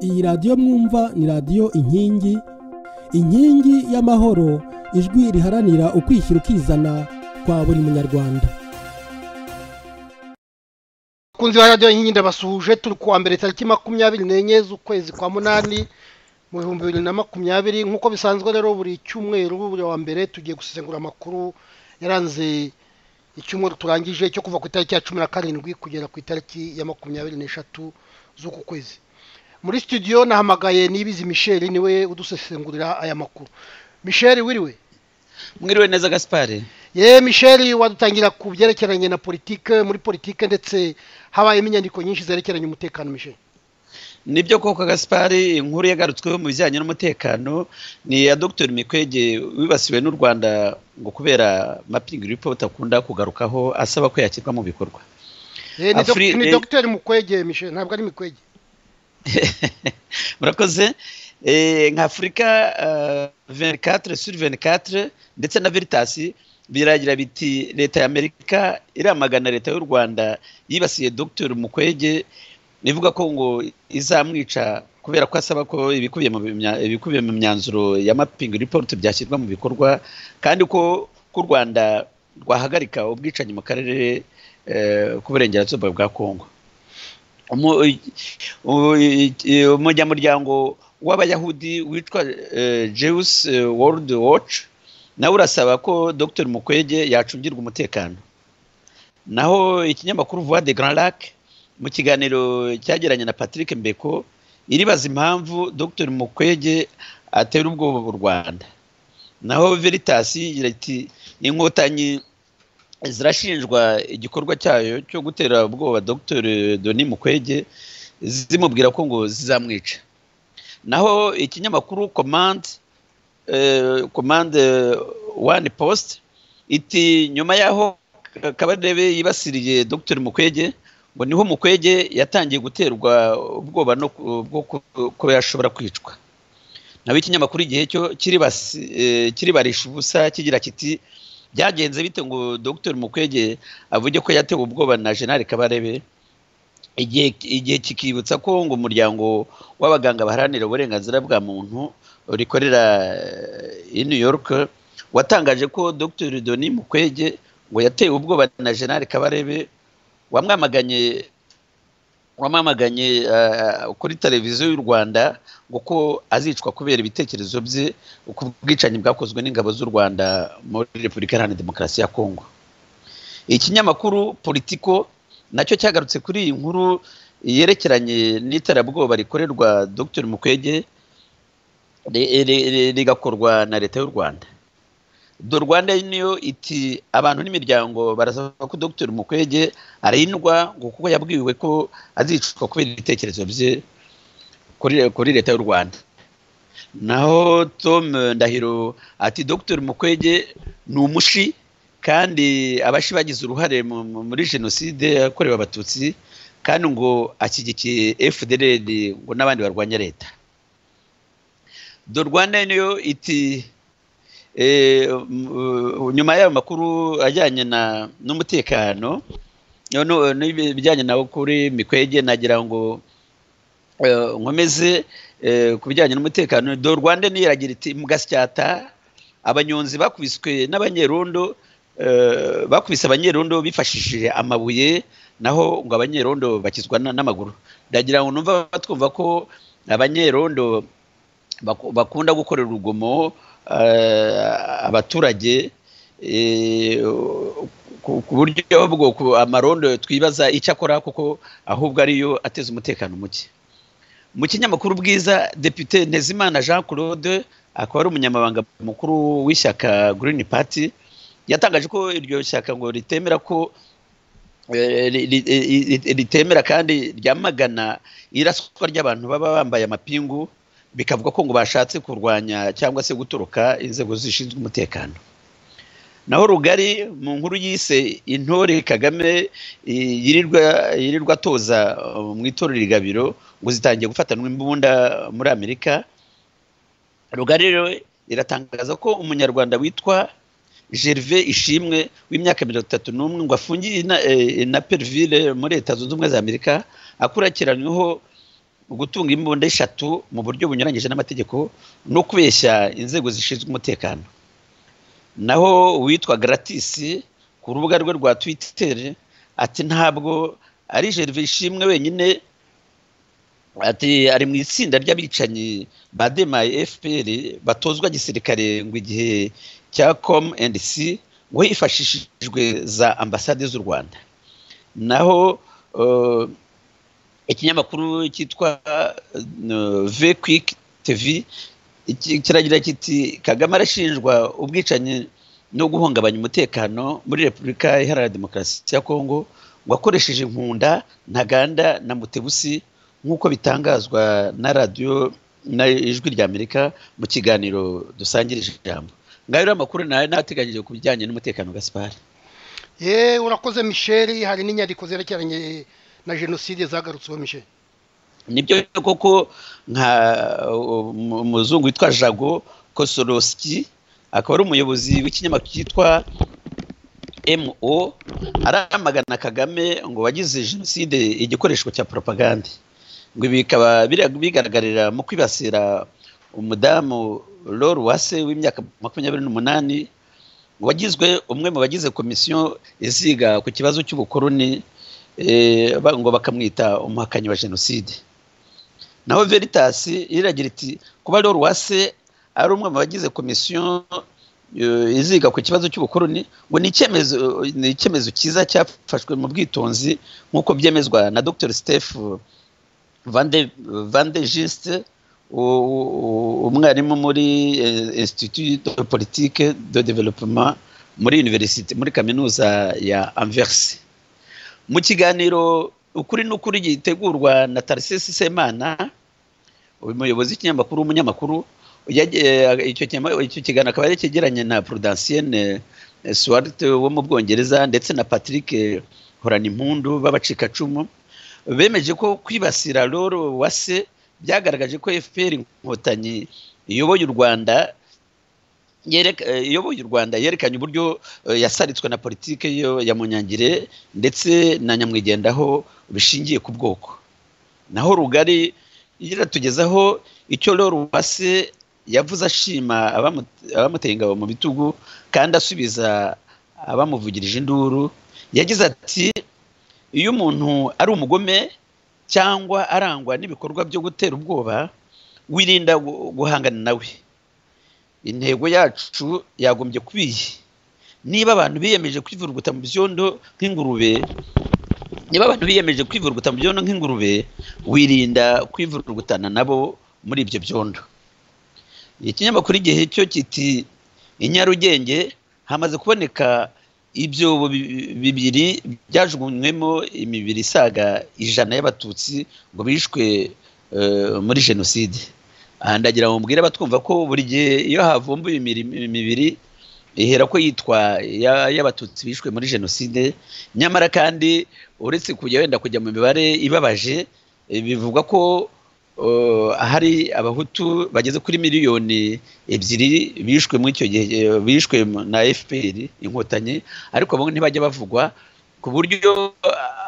iyi radiyo mwumva ni radiyo inkingi inkingi y'amahoro ijwi riharanira ukwishyira ukizana kwa buri munyarwanda abakunzi ba radiyo inkingi ndabasuhuje turi kuwa mbere tariki makumyabiri n'enye z'ukwezi kwa munani mu bihumbi bibiri na makumyabiri nk'uko bisanzwe rero buri cyumweru buri wa mbere tugiye gusesengura amakuru yaranze icyumweru turangije cyo kuva ku itariki ya cumi na karindwi kugera ku itariki ya makumyabiri n'eshatu z'uku kwezi muri studio nahamagaye nibizi michel niwe udusesengurira aya makuru michel wiriwe mwiriwe neza gaspari ye michel wadutangira ku byerekeranye na politike muri politike ndetse habayemo inyandiko nyinshi zerekeranye umutekano michel nibyo koko gaspari inkuru yagarutsweho mu bijyanye n'umutekano ni iya dr mikwege wibasiwe n'u rwanda ngo kubera mapingi report akunda kugarukaho asaba ko yakirwa mu bikorwa ni dr mukwege michel ntabwo ari mikwege murakoze nka afurika venikatire suri venikatire ndetse na veritasi biragira biti leta y'amerika iramagana leta y'u rwanda yibasiye dr mukwege ivuga ko ngo izamwica kubera ko asaba ko ibikubiye mu myanzuro ya mapingi report byashyirwa mu bikorwa kandi ko u rwanda rwahagarika ubwicanyi mu karere k'uburengerazuba bwa kongo umunyamuryango w'abayahudi witwa jews world watch nawe urasaba ko dr mukwege yacungirwa umutekano naho ikinyamakuru voix de grand lac mu kiganiro cyagiranye na patrick mbeko iribaza impamvu dr mukwege atera ubwoba u rwanda naho veritas iti inkotanyi zirashinjwa igikorwa cyayo cyo gutera ubwoba dr doni mukwege zimubwira ko ngo zizamwica naho ikinyamakuru komande komande wani posite iti nyuma y'aho kabarebe yibasiriye dr mukwege ngo niho mukwege yatangiye guterwa ubwoba no kuba yashobora kwicwa naho ikinyamakuru igihe cyo kiribarisha ubusa kigira kiti byagenze bite ngo dr mukwege avuge ko yatewe ubwoba na jenali kabarebe igihe kikibutsa ko ngo umuryango w'abaganga baharanira uburenganzira bwa muntu rikorera i new york watangaje ko dr doni mukwege ngo yatewe ubwoba na jenali kabarebe wamwamaganye wamamaganye kuri televiziyo y'u rwanda ngo ko azicwa kubera ibitekerezo bye ku bwicanyi bwakozwe n'ingabo z'u rwanda muri repubulika iharanira demokarasi ya kongo ikinyamakuru politiko nacyo cyagarutse kuri iyi nkuru yerekeranye n'iterabwoba rikorerwa dr mukwege rigakorwa na leta y'u rwanda do rwanda niyo iti abantu n'imiryango barasaba ko dr mukwege arindwa ngo kuko yabwiwe ko azicwa kubera ibitekerezo bye kuri leta y'u rwanda naho tom ndahiro ati dr mukwege ni umushi kandi abashi bagize uruhare muri jenoside yakorewe abatutsi kandi ngo ashyigikiye fdr ngo n'abandi barwanya leta do rwanda niyo iti nyuma y'ayo makuru ajyanye n'umutekano n'ibijyanye nawo kuri mikwege nagira ngo nkomeze ku bijyanye n'umutekano do rwanda niragira iti mugasyata abanyonzi bakubiswe n'abanyerondo bakubise abanyerondo bifashishije amabuye naho ngo abanyerondo bakizwa n'amaguru ndagira ngo numva batwumva ko abanyerondo bakunda gukorera urugomo abaturage ku buryo bwo amarondo twibaza icyo akora kuko ahubwo ariyo ateza umutekano muke mu kinyamakuru bwiza depite ntezimana jean claude akaba ari umunyamabanga mukuru w'ishyaka green party yatangaje ko iryo shyaka ngo ritemera ko ritemera kandi ryamagana iraswa ry'abantu baba bambaye amapingu bikavuga ko ngo bashatse kurwanya cyangwa se gutoroka inzego zishinzwe umutekano naho rugari mu nkuru yise intore kagame yirirwa yirirwa atoza mu itorero rigabiro ngo zitangiye gufatanwa imbunda muri amerika rugari rero iratangaza ko umunyarwanda witwa gerve ishimwe w'imyaka mirongo itatu n'umwe ngo afungiye na perivire muri leta zunze ubumwe za amerika akurikiranyweho gutunga imbunda eshatu mu buryo bunyuranyije n'amategeko no kubeshya inzego zishinzwe umutekano naho uwitwa garatisi ku rubuga rwe rwa twiteri ati ntabwo ari jerive ishimwe wenyine ati ari mu itsinda ry'abicanyi ba demaye fpr batozwa gisirikare ngo igihe cya com and c ngo hifashishijwe za ambasade z'u rwanda naho ikinyamakuru cyitwa ve kwiki tevi kiragira kiti kagame arashinjwa ubwicanyi no guhungabanya umutekano muri repubulika iharanira demokarasi ya kongo ngo akoresheje inkunda ntaganda na mutebusi nk'uko bitangazwa na radiyo na ijwi rya amerika mu kiganiro dusangirije ijambo ngaho rero amakuru nawe nateganyije ku bijyanye n'umutekano gasipari yeee urakoze misheri hari n'inyandiko zerekeranye na jenoside zagarutsweho michel nibyo koko nka umuzungu witwa jago kosorosiki akaba ari umuyobozi w'ikinyamakuru cyitwa mo aramagana kagame ngo wagize jenoside igikoresho cya propagande ngo ibi bikaba bigaragarira mu kwibasira umudamu loro wase w'imyaka makumyabiri n'umunani wagizwe umwe mu bagize komisiyo iziga ku kibazo cy'ubukoroni ngo bakamwita umuhakanyi wa jenoside naho veritas iragira iti kuba rero uwase ari umwe mu bagize komisiyo iziga ku kibazo cy'ubukoroni ngo ni icyemezo cyiza cyafashwe mu bwitonzi nk'uko byemezwa na dr steph vande jiste umwarimu muri institut de politique de developement muri universite muri kaminuza ya anverse mu kiganiro ukuri n'ukuri gitegurwa na tarisesi semana umuyobozi w'ikinyamakuru w'umunyamakuru icyo kiganiro akaba yari cyegeranye na prudansiyene suwarite wo mu bwongereza ndetse na patrick horanimpundu b'abacikacumu bemeje ko kwibasira roro wase byagaragaje ko fpr inkotanyi iyoboye u rwanda iyoboye u rwanda yerekanye uburyo yasaritswe na politiki yo ya munyangire ndetse na nyamwigendaho bishingiye ku bwoko naho rugari iratugezaho icyo rero wase yavuze ashima abamuteye ingabo mu bitugu kandi asubiza abamuvugirije induru yagize ati iyo umuntu ari umugome cyangwa arangwa n'ibikorwa byo gutera ubwoba wirinda guhangana nawe intego yacu yagombye kuba iyi niba abantu biyemeje kwivuruguta mu byondo nk'ingurube niba abantu biyemeje kwivuruguta mu byondo nk'ingurube wirinda kwivurugutana nabo muri ibyo byondo ikinyamakuru igihe cyo kiti i nyarugenge hamaze kuboneka ibyobo bibiri byajugunywemo imibiri isaga ijana y'abatutsi ngo bishwe muri jenoside aha ndagira ngo mbwire abatwumva ko buri gihe iyo havumbuye imibiri ihera ko yitwa y'abatutsi bishwe muri jenoside nyamara kandi uretse kujya wenda kujya mu mibare ibabaje bivugwa ko hari abahutu bageze kuri miliyoni ebyiri bishwe muri icyo gihe bishwe na fpr inkotanyi ariko bamwe ntibajya bavugwa ku buryo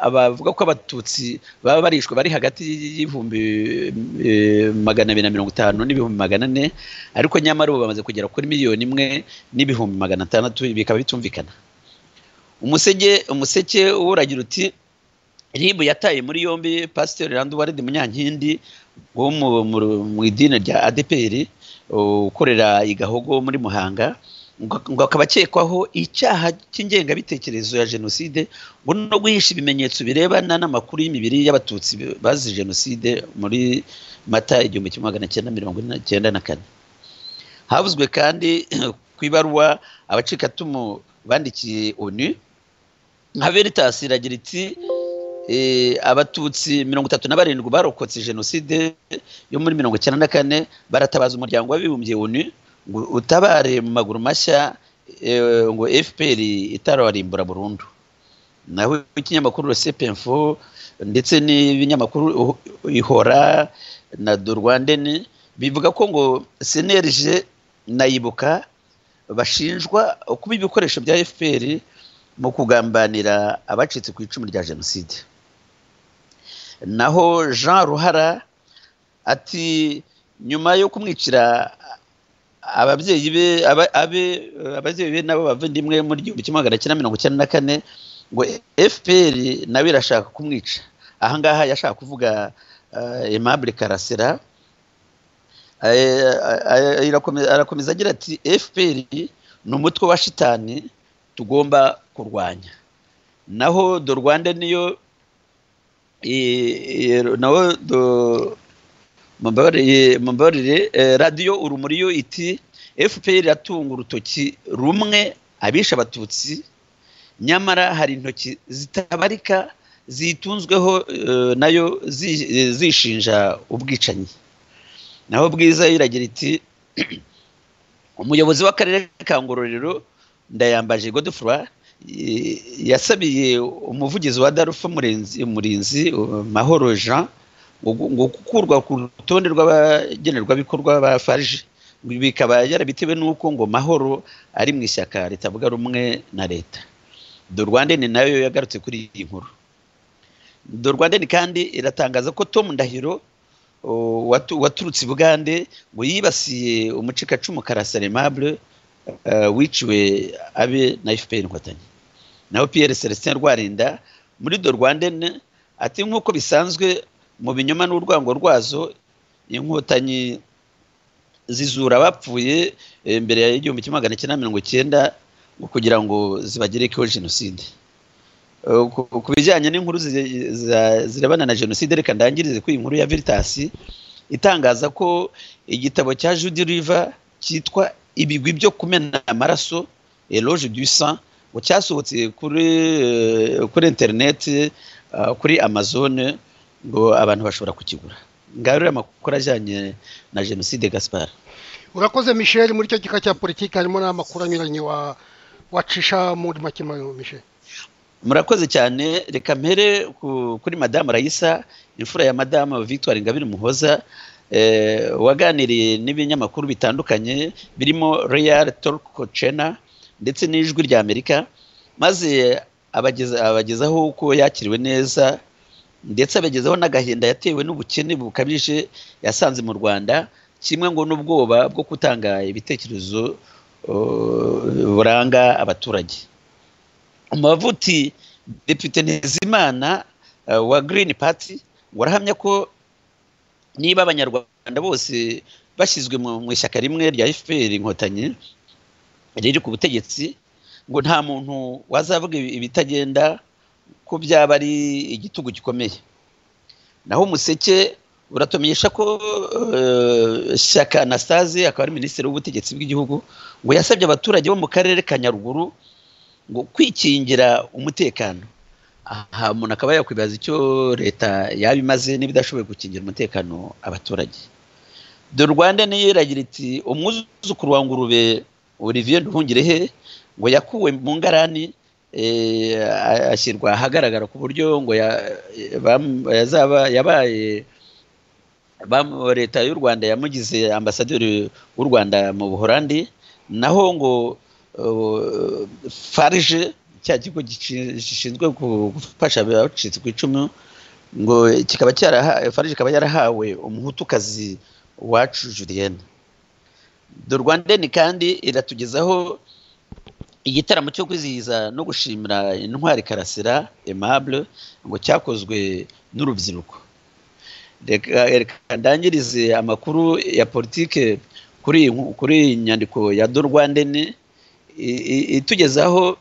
abavuga ko abatutsi baba barishwe bari hagati y'ibihumbi magana abiri na mirongo itanu n'ibihumbi magana ane ariko nyamara ubu bamaze kugera kuri miliyoni imwe n'ibihumbi magana atandatu bikaba bitumvikana umuseke umuseke uragira uti ribu yataye muri yombi pasiteri randuwaride munyankindi wo mu idini rya adeperi ukorera i gahogo muri muhanga ngo akaba akekwaho icyaha cy'ingengabitekerezo ya jenoside ngo no guhisha ibimenyetso birebana n'amakuru y'imibiri y'abatutsi bazize jenoside muri mata igihumbi kimwe magana cyenda mirongo icyenda na kane havuzwe kandi ku ibaruwa abacikatumu bandikiye onu nka veritas iragira iti abatutsi mirongo itatu na barindwi barokotse jenoside yo muri mirongo icyenda na kane baratabaza umuryango w'abibumbye onu ngo utabare mu maguru mashya ngo fpr itararimbura burundu naho ikinyamakuru resepemfo ndetse n'ibinyamakuru ihora na dorwandeni bivuga ko ngo senerije na ibuka bashinjwa kuba ibikoresho bya fpr mu kugambanira abacitse ku icumu rya jenoside naho jean ruhara ati nyuma yo kumwicira ababyeyi be aba- abe- ababyeyi be n'abo bavandimwe muri igihumbi kimwe magana cyenda mirongo icyenda na kane ngo fpr nawe irashaka kumwica ahangaha yashaka kuvuga eh, aimable karasera Eh, eh, irakomeza- arakomeza agira ati fpr ni umutwe wa shitani tugomba kurwanya naho do rwanda niyo eh, eh, naho do mumbabarire mumbabarire eh, radiyo urumuri yo iti fpr iratunga urutoki rumwe abisha abatutsi nyamara hari intoki zitabarika zitunzweho eh, nayo zi- eh, zishinja ubwicanyi naho bwiza iragira iti umuyobozi w'akarere ka ngororero ndayambaje godefroy eh, yasabiye umuvugizi wa darufa murenzi murinzi eh, mahoro jean ngo ngo gukurwa ku rutonde rw'abagenerwabikorwa ba farg bikaba yarabitewe n'uko ngo mahoro ari mu ishyaka ritavuga rumwe na leta do rwanda ni nayo yagarutse kuri iyi nkuru do rwanda ni kandi iratangaza ko tom ndahiro o, watu- waturutse i bugande ngo yibasiye umucikacumu karasarimable wiciwe abe na fpr inkotanyi naho pierre celestin rwarinda muri do rwanda ati nk'uko bisanzwe mu binyoma n'urwango rwazo inkotanyi zizura abapfuye eh, mbere ya igihumbi kimwe magana cyenda mirongo icyenda ngo kugira ngo zibagerekeho jenoside Eh, ku- ku bijyanye n'inkuru zi- za- zirebana na jenoside reka ndangirize ku inkuru ya veritas itangaza ko igitabo cya judy river cyitwa ibigwi byo kumena amaraso eloge du sang ngo cyasohotse kuri eh, kuri interineti eh, kuri amazone ngo abantu bashobora kukigura ngarure amakuru ajyanye na jenoside gaspar urakoze michel muri icyo gika cya politiki harimo n'amakuru anyuranye wa wacisha muri make michel murakoze cyane reka mpere ku- kuri madamu rayisa imfura ya madamu victoire ingabire muhoza eh, waganiriye n'ibinyamakuru bitandukanye birimo real torco chena ndetse n'ijwi rya amerika maze abageza abagezaho uko yakiriwe neza ndetse abagezaho n'agahinda yatewe n'ubukene bukabije yasanze mu rwanda kimwe ngo n'ubwoba bwo gutanga ibitekerezo eh, buranga abaturage amavuti depite ntizimana eh, wa green party ngo arahamya ko niba abanyarwanda bose bashyizwe mu mu ishyaka rimwe rya fpr inkotanyi riri ku butegetsi ngo nta muntu wazavuga ibi- ibitagenda ko byaba ari igitugu gikomeye naho umuseke uratumenyesha ko eh, shyaka anastase akaba ari minisitiri w'ubutegetsi bw'igihugu ngo yasabye abaturage bo mu karere ka nyaruguru ngo kwikingira umutekano aha umuntu akaba yakwibaza icyo leta yaba imaze niba idashoboye gukingira umutekano abaturage do rwanda niyo iragira iti umwuzukuru wa ngurube olivier nduhungirehe ngo yakuwe mu ngarani eh, a- ashyirwa ahagaragara ku buryo ngo ya- eh, bam- yazaba yabaye bam- leta y'u rwanda yamugize ambasaderi w'u rwanda mu buhorandi naho ngo eh, farije cya kigo gici- gishinzwe gu- gufasha abacitse ku icumu ngo kikaba cyaraha farije ikaba yarahawe umuhutukazi wacu julienne do rwandeni kandi iratugezaho igitaramo cyo kwizihiza no gushimira intwari karasira aimable ngo cyakozwe n'urubyiruko reka reka ndangirize amakuru ya politike kuri iyi nku- kuri iyi nyandiko ya do rwandeni i- i- itugezaho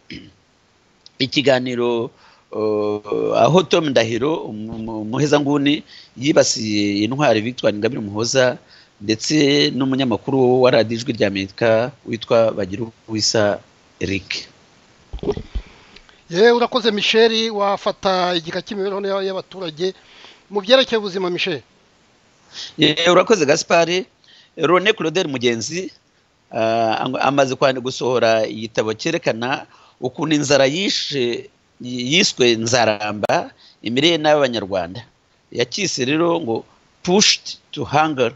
ikiganiro uh, aho tom ndahiro umu- umu- umuhezanguni yibasiye intwari victoire ingabire muhoza ndetse n'umunyamakuru wa radiyo ijwi rya amerika witwa bagira uwisa eric yewe urakoze michel wafata igika cy'imibereho ya- y'abaturage mu byerekeye ubuzima michel Ye, urakoze gaspari rone claudel mugenzi ah, ang- amaze kwandi gusohora igitabo cyerekana ukuntu inzara yishe yiswe nzaramba imirire n'abanyarwanda yakise rero ngo pushed to hunger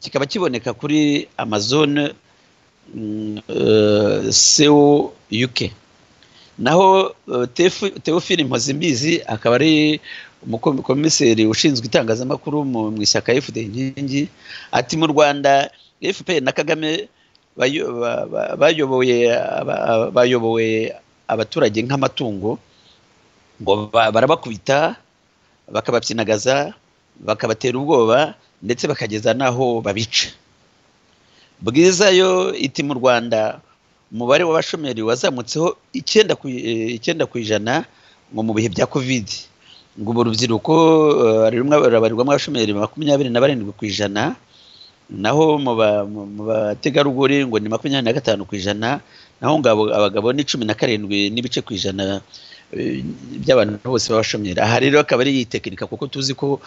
kikaba kiboneka kuri amazon mm, eh, seo uk naho teofili mpozimbizi akaba ari umukomiseri ushinzwe itangazamakuru mu ishyaka fda inkingi ati mu rwanda fpr na kagame bayoboye abaturage nk'amatungo ngo barabakubita bakababyinagaza bakabatera ubwoba ndetse bakageza n'aho babica bwiza yo iti mu rwanda umubare w'abashomeri wazamutseho icyenda ku ijana ngo mu bihe bya kovide ngo ubu urubyiruko rubarirwamo abashomeri makumyabiri na barindwi ku ijana naho mu bategarugori ngo ni makumyabiri na gatanu ku ijana naho ngabo abagabo ni cumi na karindwi n'ibice ku ijana by'abantu bose b'abashomeri aha rero akaba ari iyi tekinika kuko tuzi ko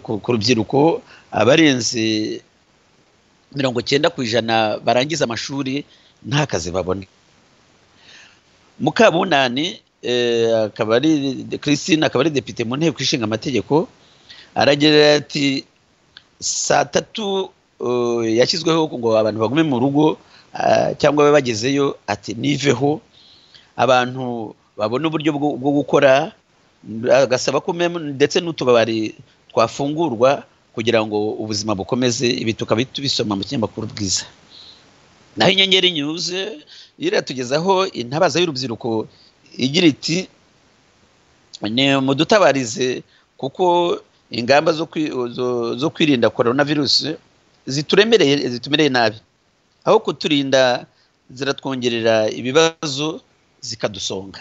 ku rubyiruko abarenze mirongo icyenda ku ijana barangiza amashuri nta kazi babona mukabunani akaba ari christine akaba ari depite mu nteko ishinga amategeko aragira ati saa tatu yashyizweho ngo abantu bagume mu rugo cyangwa babe bagezeyo ati niveho abantu babona uburyo bwo gukora agasaba ko ndetse n'utubari twafungurwa kugira ngo ubuzima bukomeze ibi tukaba tubisoma mu kinyamakuru bwiza naho inyenyeri nyuze iratugezaho intabaza y'urubyiruko igira iti ni mudutabarize kuko ingamba zo kwirinda korona virusi zituremereye zitumereye nabi aho kuturinda ziratwongerera ibibazo zikadusonga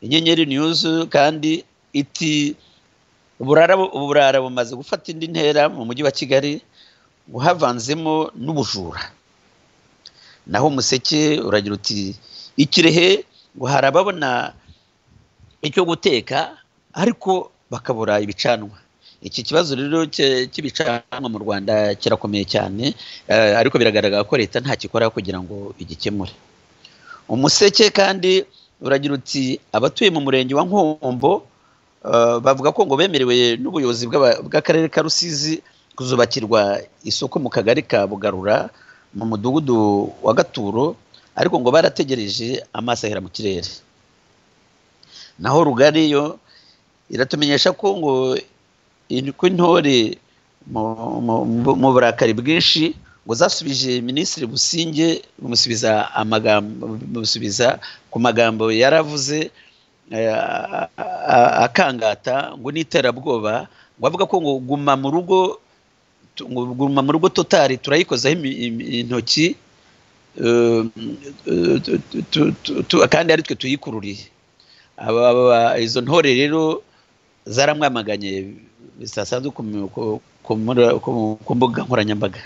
inyenyeri nyuze kandi iti uburara bumaze gufata indi ntera mu mujyi wa kigali ngo havanzemo n'ubujura naho umuseke uragira uti ikirehe ngo hari ababona icyo guteka ariko bakabura ibicanwa iki kibazo rero cy'ibicanwa mu rwanda kirakomeye cyane ariko biragaragara ko leta ntakikora kugira ngo igikemure umuseke kandi uragira uti abatuye mu murenge wa nkombo bavuga ko ngo bemerewe n'ubuyobozi bw'akarere ka rusizi kuzubakirwa isoko mu kagari ka bugarura mu mudugudu wa gaturo ariko ngo barategereje amaso ahera mu kirere naho rugari yo iratumenyesha ko ngo intore mu burakari bwinshi ngo zasubije minisitiri businge bumusubiza ku magambo yaravuze akangata ngo n'iterabwoba ngo avuga ko ngo guma mu rugo guma mu rugo totari turayikozaho intoki kandi ari twe tuyikururiye izo ntore rero zaramwamaganye bidasanzwe ku mbuga nkoranyambaga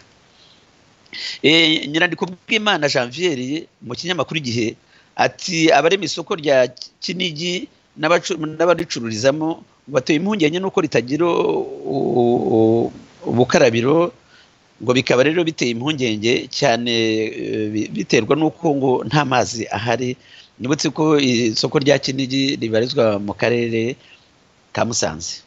nyirandiko bw'imana janvier mu kinyamakuru igihe ati abarema isoko rya kinigi n'abaricururizamo batuye impungenge n'uko ritagira ubukarabiro ngo bikaba rero biteye impungenge cyane biterwa n'uko ngo nta mazi ahari nibutse ko isoko rya kinigi ribarizwa mu karere ka musanze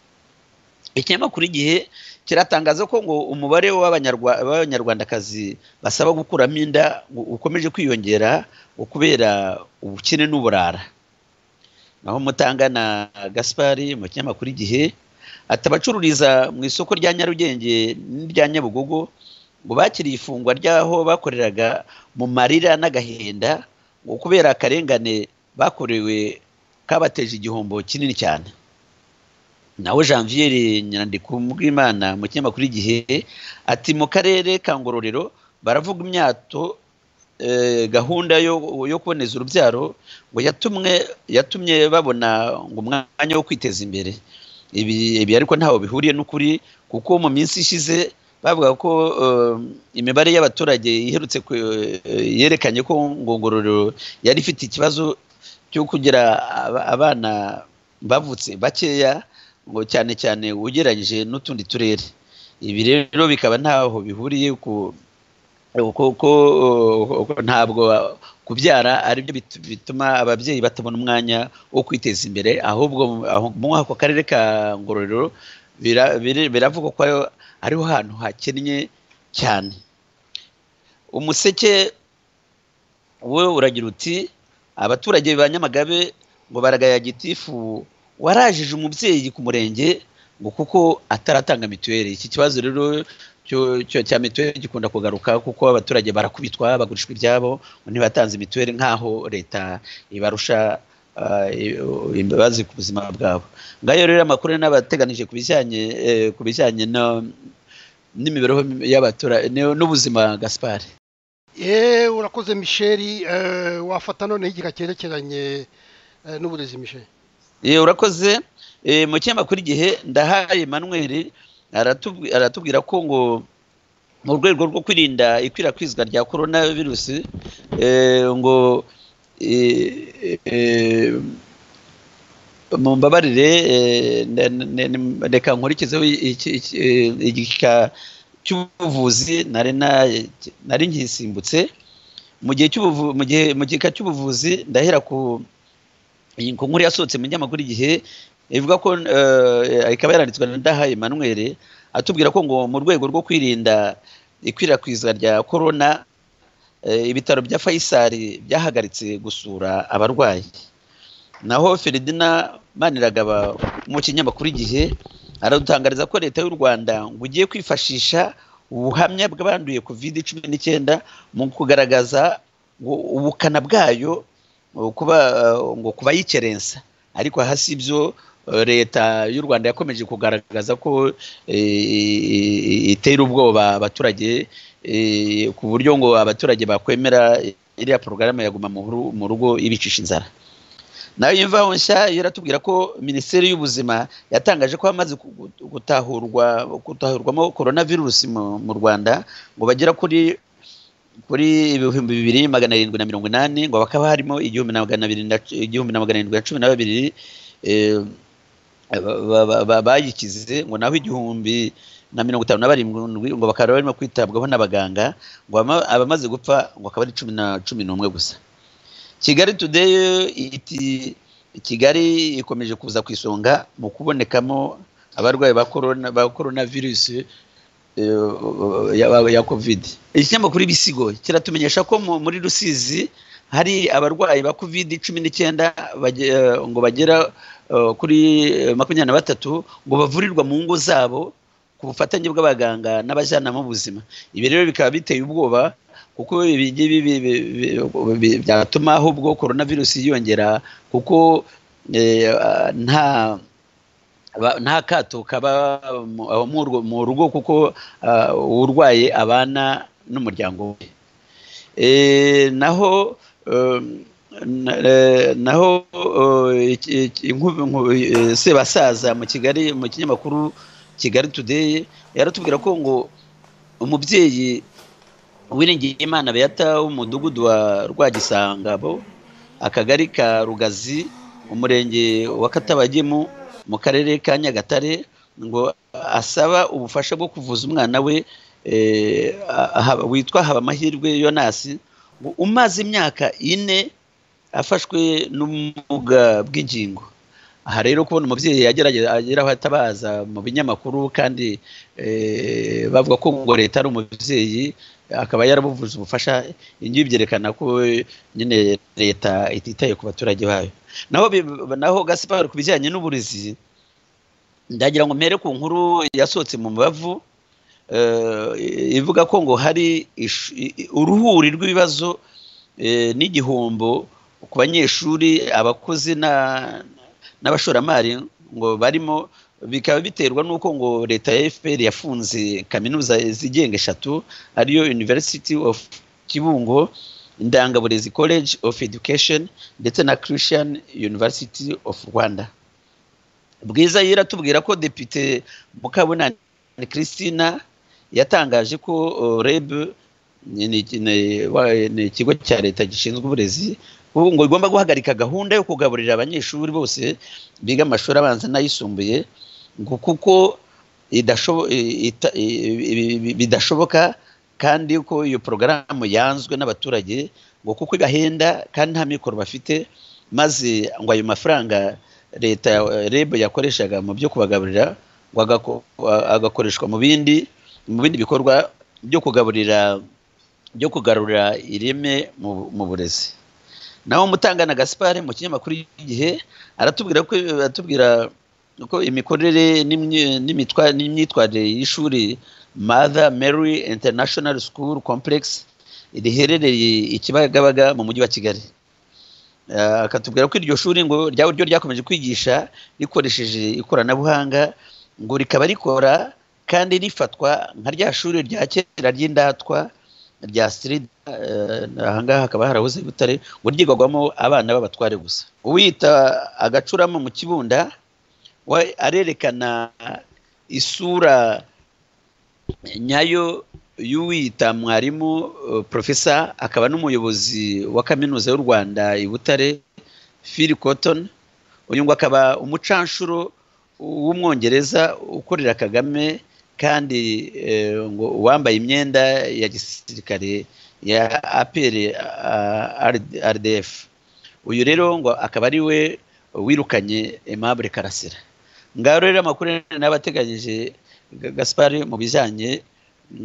ikinyamakuru igihe kiratangaza ko ngo umubare w'abanyarwandakazi basaba gukuramo inda ukomeje kwiyongera kubera ubukene n'uburara naho mutanga na gaspari mu kinyamakuru igihe ati abacururiza mu isoko rya nyarugenge n'irya nyabugogo ngo bakiriye ifungwa ry'aho bakoreraga mu marira n'agahinda ngo kubera akarengane bakorewe kabateje igihombo kinini cyane nawe janvier nyirandiko bw'imana mu kinyamakuru igihe ati mu karere ka ngororero baravuga imyato gahunda yo kuboneza urubyaro ngo yatumye babona ngo umwanya wo kwiteza imbere ibi ariko ntaho bihuriye n'ukuri kuko mu minsi ishize bavuga ko imibare y'abaturage iherutse yerekanye ko ngororero yari ifite ikibazo cyo kugira abana bavutse bakeya ngo cyane cyane ugereranyije n'utundi turere ibi rero bikaba ntaho bihuriye kuko ntabwo kubyara aribyo bituma ababyeyi batabona umwanya wo kwiteza imbere ahubwo muri ako karere ka ngororero biravugwa ko ariho hantu hakennye cyane umuseke we uragira uti abaturage ba nyamagabe ngo baragaya gitifu warajije umubyeyi ku murenge ngo kuko ataratanga mituweli iki kibazo rero cya mituweli gikunda kugaruka kuko abaturage barakubitwa bagurishwa ibyabo ngo ntibatanze mituweli nk'aho leta ibarusha imbabazi ku buzima bwabo ngayo rero amakuru n'abateganije ku bijyanye ku bijyanye n'imibereho y'abaturage n'ubuzima gaspari yeee urakoze misheri wafata noneho igika cyerekeranye n'uburezi misheri yeee urakoze mu kinyamakuru igihe ndahaye emmanuel aratubwira ko ngo mu rwego rwo kwirinda ikwirakwizwa rya korona virusi ngo mu mbabarire reka nkurikizeho igika cy'ubuvuzi nari nkisimbutse mu gihe mu gika cy'ubuvuzi ndahera ku nkuru yasohotse mu nyamakuru igihe ivuga ko ikaba yaranditswe na ndahaye emmanuel atubwira ko ngo mu rwego rwo kwirinda ikwirakwizwa rya korona ibitaro bya fayisari byahagaritse gusura abarwayi naho feridina maniragaba mu kinyamakuru igihe aradutangariza ko leta y'u rwanda ngo ugiye kwifashisha ubuhamya bw'abanduye covid cumi n'icyenda mu kugaragaza ubukana bwayo ngo kuba yikerensa ariko hasi ibyo leta y'u rwanda yakomeje kugaragaza ko itera ubwoba abaturage ku buryo ngo abaturage bakwemera iriya porogaramu yaguma mu rugo ibicisha inzara nayo imvaho nshya iratubwira ko minisiteri y'ubuzima yatangaje ko hamaze gutahurwa gutahurwamo korona virusi mu rwanda ngo bagera kuri kuri ibihumbi bibiri magana arindwi na mirongo inani ngo bakaba harimo igihumbi na magana arindwi na cumi na babiri bayikize ngo naho igihumbi na mirongo itanu na barindwi ngo bakaba barimo kwitabwaho n'abaganga ngo abamaze gupfa ngo akaba ari cumi na cumi n'umwe gusa kigali today iti kigali ikomeje kuza ku isonga mu kubonekamo abarwayi ba korona virusi ya kovide ikinyamakuru ibisigo kiratumenyesha ko muri rusizi hari abarwayi ba kovide cumi n'icyenda ngo bagera kuri makumyabiri na batatu ngo bavurirwa mu ngo zabo ku bufatanye bw'abaganga n'abajyanama b'ubuzima ibi rero bikaba biteye ubwoba kuko ibi ngibi byatuma ahubwo korona virusi yiyongera kuko nta nta kato kaba mu rugo kuko urwaye abana n'umuryango we naho naho sebasaza mu kigali mu kinyamakuru kigali today yaratubwira ko ngo umubyeyi wiringiye imana beyata w'umudugudu wa rwagisangabo akagari ka rugazi umurenge wa katabagemu mu karere ka nyagatare ngo asaba ubufasha bwo kuvuza umwana we witwa habamahirwe yonasi ngo umaze imyaka ine afashwe n'ubumuga bw'ingingo aha rero kubona umubyeyi agera aho atabaza mu binyamakuru kandi bavuga ko ngo leta ari umubyeyi akaba yarabuvuze ubufasha ingibi byerekana ko nyine leta ititaye ku baturage bayo naho naho gasipari ku bijyanye n'uburezi ndagira ngo mpere ku nkuru yasohotse mu mubavu ivuga ko ngo hari uruhuri rw'ibibazo n'igihombo ku banyeshuri abakozi n'abashoramari ngo barimo bikaba biterwa n'uko ngo leta ya fpr yafunze kaminuza zigenga eshatu ariyo university of kibungo indangaburezi college of education ndetse na christian university of rwanda bwiza yiratubwira ko depite mukabunani christina yatangaje ko reb ni ikigo cya leta gishinzwe uburezi ngo igomba guhagarika gahunda yo kugaburira abanyeshuri bose biga amashuri abanza n'ayisumbuye ngo kuko bidashoboka kandi ko iyo porogaramu yanzwe n'abaturage ngo kuko igahenda kandi nta mikoro bafite maze ngo ayo mafaranga leta reb yakoreshaga mu byo kubagaburira ngo agakoreshwa mu bindi mu bindi bikorwa byo kugaburira byo kugarura ireme mu burezi naho mutangana gaspar mu kinyamakuru y'igihe aratubwira ko aratubwira ko imikorere n'imitwa- n'imyitwarire y'ishuri mother mary international school complex riherereye i kibagabaga mu mujyi wa kigali Eh, akatubwira ko iryo shuri ngo rya ryo ryakomeje kwigisha rikoresheje ikoranabuhanga ngo rikaba rikora kandi rifatwa nka rya shuri rya kera ry'indatwa rya sirida ahangaha hakaba harahoze i butare ngo ryigagwamo abana b'abatware gusa uwiyita agacurama mu kibunda we arerekana isura nyayo y'uwiyita mwarimu eh, profesa akaba n'umuyobozi wa kaminuza y'u rwanda i butare phil cotton uyu ngo akaba umucanshuro w'umwongereza ukorera kagame kandi eh, ngo uwambaye imyenda ya gisirikare ya apr rdf uyu rero ngo akaba ari we wirukanye aimable karasira ngaho rero amakuru n'abateganyije gaspari mu bijyanye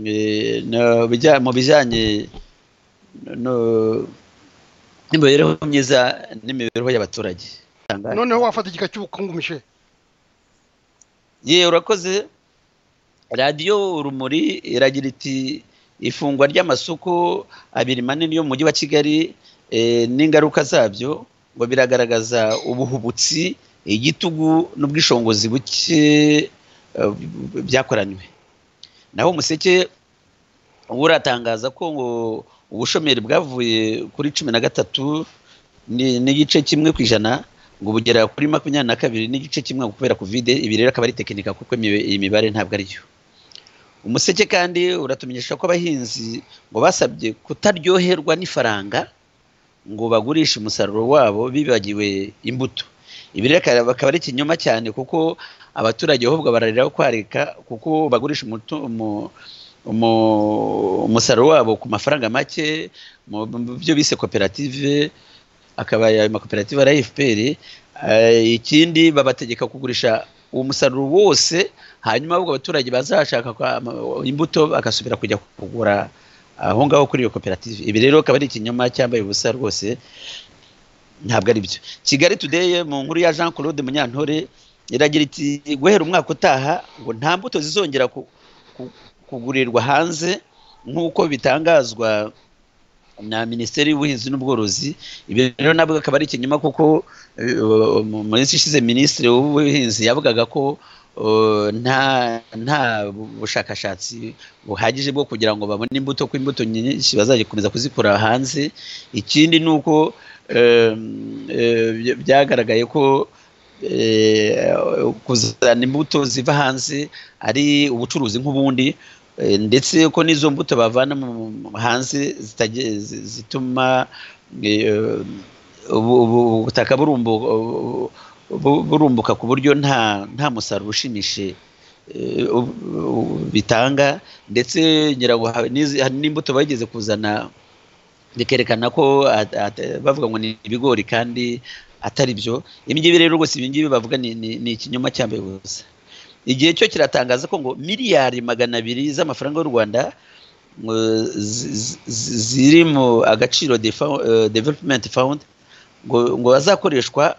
eh, no- bija- mu bijyanye no- n'imibereho myiza n'imibereho y'abaturage noneho wafata igika cy'ubukungu mishe yewe urakoze radiyo urumuri iragira iti ifungwa ry'amasoko abiri manini yo mu mujyi wa kigali eh, n'ingaruka zabyo ngo biragaragaza ubuhubutsi igitugu n'ubwishongozi buke eh, byakoranywe naho umuseke we uratangaza ko ngo ubushomeri bwavuye kuri cumi na gatatu ni- n'igice kimwe ku ijana ngo bugera kuri makumyabiri na kabiri n'igice kimwe ngo kubera kovide ibi rero akaba ari tekinika kuko imibe- iyi mibare ntabwo ariyo umuseke kandi uratumenyesha ko abahinzi ngo basabye kutaryoherwa n'ifaranga ngo bagurishe umusaruro wabo bibagiwe imbuto ibi rero akaba akaba ari ikinyoma cyane kuko abaturage ahubwo bararira kwarika kuko bagurisha umutu- umu- umu- umusaruro wabo ku mafaranga make mu mu byo bise koperative akaba ayo makoperative ari ayi FPR eh, ikindi babategeka kugurisha uwo musaruro wose hanyuma ahubwo abaturage bazashaka kwa- ama- imbuto bagasubira kujya kugura aho ngaho kuri iyo koperative ibi rero akaba ari ikinyoma cyambaye ubusa rwose ntabwo ari byo kigali today mu nkuru ya jean claude munyantore iragira iti guhera umwaka utaha ngo nta mbuto zizongera ku- ku- kugurirwa hanze nk'uko bitangazwa na minisiteri y'ubuhinzi n'ubworozi ibi rero nabwo akaba ari ikinyoma kuko eh, mu minsi ishize minisitiri w'ubuhinzi yavugaga ko eh, nta nta bushakashatsi buhagije bwo kugira ngo babone imbuto ko imbuto nyinshi bazakomeza kuzikura hanze ikindi ni uko eh, eh, bya- byagaragaye ko eh, kuzana imbuto ziva hanze ari ubucuruzi nk'ubundi eh, ndetse ko n'izo mbuto bavana mu- mu- hanze zitage- zi- zituma eh, ubu- ubu- ubutaka burumbu- bu- bu- burumbuka ku buryo nta nta musaruro ushimishije eh, u- u- bitanga ndetse nyirawo ha- n'izi- hari n'imbuto bageze kuzana bikerekana ko at- at- bavuga ngo ni ibigori kandi atari byo ibi ngibi rero gusa ibi ngibi bavuga ni- ni ni ikinyoma cyambaye ubusa igihe cyo kiratangaza ko ngo miliyari magana abiri z'amafaranga y'u rwanda ngo zi- zi- zi- ziri mu agaciro defa- eh, development fund ngo ngo bazakoreshwa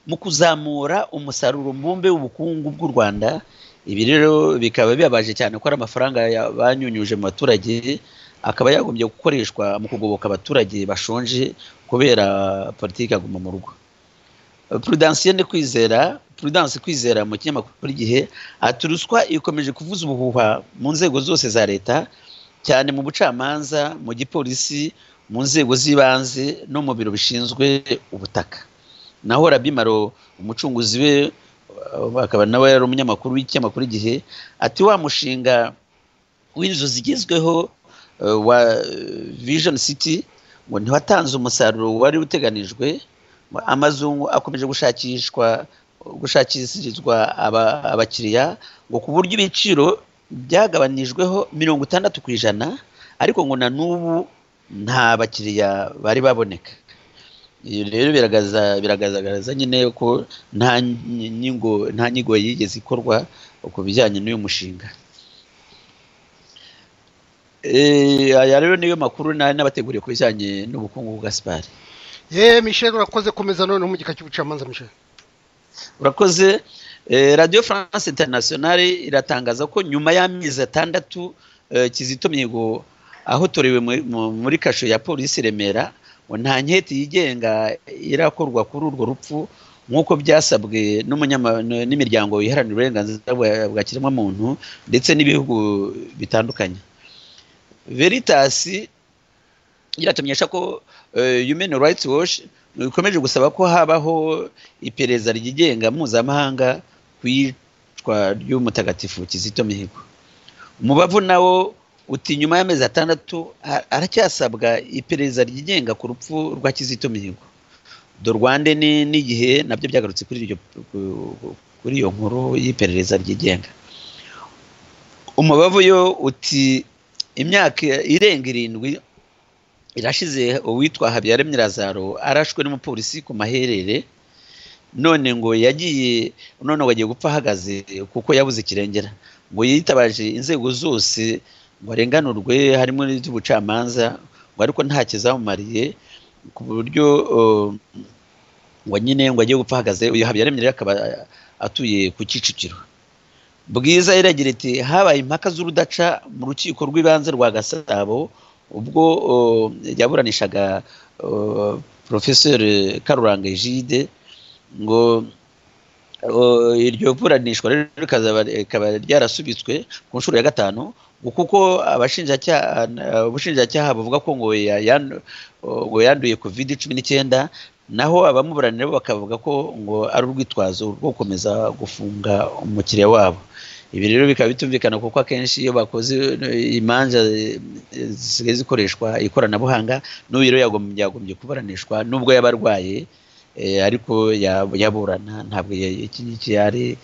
mu kuzamura umusaruro mbumbe w'ubukungu bw'u rwanda ibi rero bikaba bibabaje cyane ko ari amafaranga ya- banyunyuje mu baturage akaba yagombye gukoreshwa mu kugoboka abaturage bashonje kubera politiki aguma mu rugo Prudence ni kwizera Prudence kwizera mu kinyamakuru igihe ati ruswa ikomeje kuvuza ubuhuha mu nzego zose za leta cyane mu bucamanza mu gipolisi mu nzego z'ibanze no mu biro bishinzwe ubutaka naho rabimaro umucunguzi we uh, akaba nawe yari umunyamakuru w'ikinyamakuru igihe ati wa mushinga w'inzu zigezweho uh, wa uh, vision city ngo ntiwatanze umusaruro wari uteganijwe amazungu akomeje gushakishwa gushakishirizwa aba- abakiriya ngo ku buryo ibiciro byagabanijweho mirongo itandatu ku ijana ariko ngo na n'ubu nta bakiriya bari baboneka iyo rero biragaragaza biragaragaza nyine ko nta nyigo nta nyigo yigeze ikorwa ku bijyanye n'uyu mushinga Eh, aya rero niyo makuru nari nabateguriye ku bijyanye n'ubukungu bwa sipari ye michel urakoze komeza noneho mu gika cy'ubucamanza michel urakoze eh, radio france internationale iratangaza ko nyuma y'amezi atandatu eh, kizito mihigo ahotorewe mu- mu- muri kasho ya polisi i remera ngo nta nketi yigenga irakorwa kuri urwo rupfu nk'uko byasabwe n'umunyama- n- n'imiryango iharanira uburenganzira bwa- bwa kiremwamuntu ndetse n'ibihugu bitandukanye veritasi iratumenyesha ko eh, human rights watch ikomeje gusaba ko habaho iperereza ryigenga mpuzamahanga ku iyicwa ry'umutagatifu kizito mihigo umubavu nawo uti nyuma y'amezi atandatu a- aracyasabwa iperereza ryigenga ku rupfu rwa kizito mihigo do rwande ni n'igihe nabyo byagarutse kuri iryo ku- kuri iyo nkuru y'iperereza ryigenga umubavu yo uti imyaka irenga irindwi irashize uwitwa habiyaremye lazaro arashwe n'umupolisi ku maherere none ngo yagiye none ngo agiye gupfa ahagaze kuko yabuze ikirengera ngo yitabaje inzego zose ngo arenganurwe harimo n'iz'ubucamanza ngo ariko nta kizamumariye ku buryo uh, ngo nyine ngo agiye gupfa ahagaze uyu habiyaremye rero akaba atuye ku kicukiro bwiza iragira iti habaye impaka z'urudaca mu rukiko rw'ibanze rwa gasabo ubwo uh, yaburanishaga uh, porofeseri karuranga egide ngo uh, iryo buranishwa rero rikazaba rikaba ryarasubitswe ku nshuro ya gatanu ngo kuko abashinjacyaha uh, ubushinjacyaha buvuga ko ngo ya- yandu- uh, ngo yanduye covid cumi n'icyenda naho abamuburanira bo bakavuga ko ngo ari urwitwazo rwo gukomeza gufunga umukiriya wabo ibi rero bikaba bitumvikana kuko akenshi iyo bakoze eh, imanza eh, zisigaye zikoreshwa ikoranabuhanga n'uyu rero yagom- yagombye kuburanishwa nubwo yaba arwaye eh, ariko ya- yaburana ntabwo ya- iki ngiki yari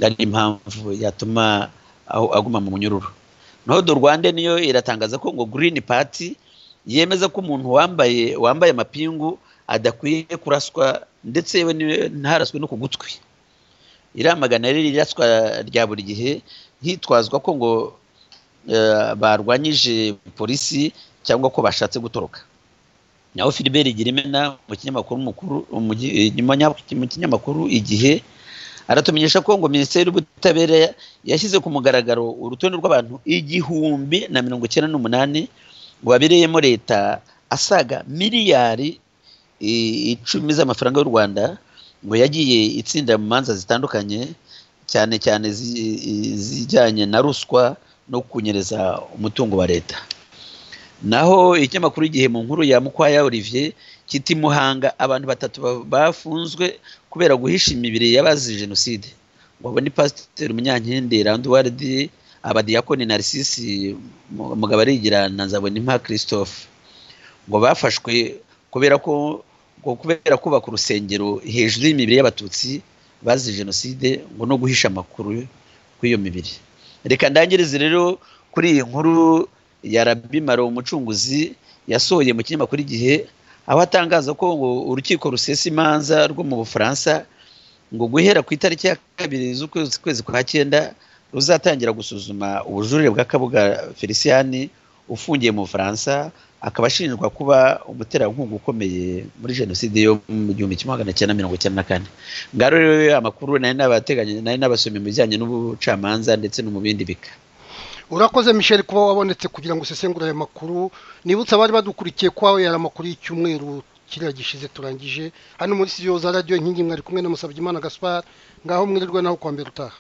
ari impamvu yatuma aho- aguma mu munyururu naho do rwanda niyo iratangaza ko ngo green party yemeza ko umuntu wambaye wambaye amapingu adakwiye kuraswa ndetse yewe ni- ntaraswe no ku gutwi iramagana rero iraswa rya buri gihe hitwazwa ko ngo eh, barwanyije polisi cyangwa ko bashatse gutoroka naho Philbert Girimena mu kinyamakuru mukuru mu gi- inyuma- mu kinyamakuru igihe aratumenyesha ko ngo minisiteri y'ubutabera yashyize ku mugaragaro urutonde rw'abantu igihumbi na mirongo icyenda n'umunani wabereyemo leta asaga miliyari i- icumi z'amafaranga y'u rwanda ngo yagiye itsinda mu manza zitandukanye cyane cyane zi- i- zijyanye na ruswa no kunyereza umutungo wa leta naho ikinyamakuru igihe mu nkuru ya mukwaya olivier kiti muhanga abantu batatu ba- bafunzwe kubera guhisha imibiri y'abazize jenoside ngo abo ni pasiteri munyankindi randuwardi abadiyakoni narisisi mugabarigira na nzabonimpa christophe ngo bafashwe kubera ko ngo kubera kubaka urusengero hejuru y'imibiri y'abatutsi bazize jenoside ngo no guhisha amakuru kw'iyo mibiri reka ndangirize rero kuri iyi nkuru ya rabi maro umucunguzi yasohoye mu kinyamakuru igihe aho atangaza ko ngo urukiko rusesa imanza rwo mu bufaransa ngo guhera ku itariki ya kabiri z'ukwezi kwezi kwa cyenda ruzatangira gusuzuma ubujurire bwa kabuga feliciyani ufungiye mu bufaransa akaba ashinjwa kuba umuterankunga ukomeye muri jenoside yo mu gihumbi kimwe magana cyenda mirongo icyenda na kane ngaro rero amakuru nari nabateganya nari nabasomye mu bijyanye n'ubucamanza ndetse no mu bindi bika urakoze michel kuba wabonetse kugira ngo usesengure aya makuru nibutse abari badukurikiye ko yari amakuru y'icyumweru kiriya gishize turangije hano muri studio za radiyo inkingi mwari kumwe na musabye imana gaspar ngaho mwirirwe naho kuwa mbere utaha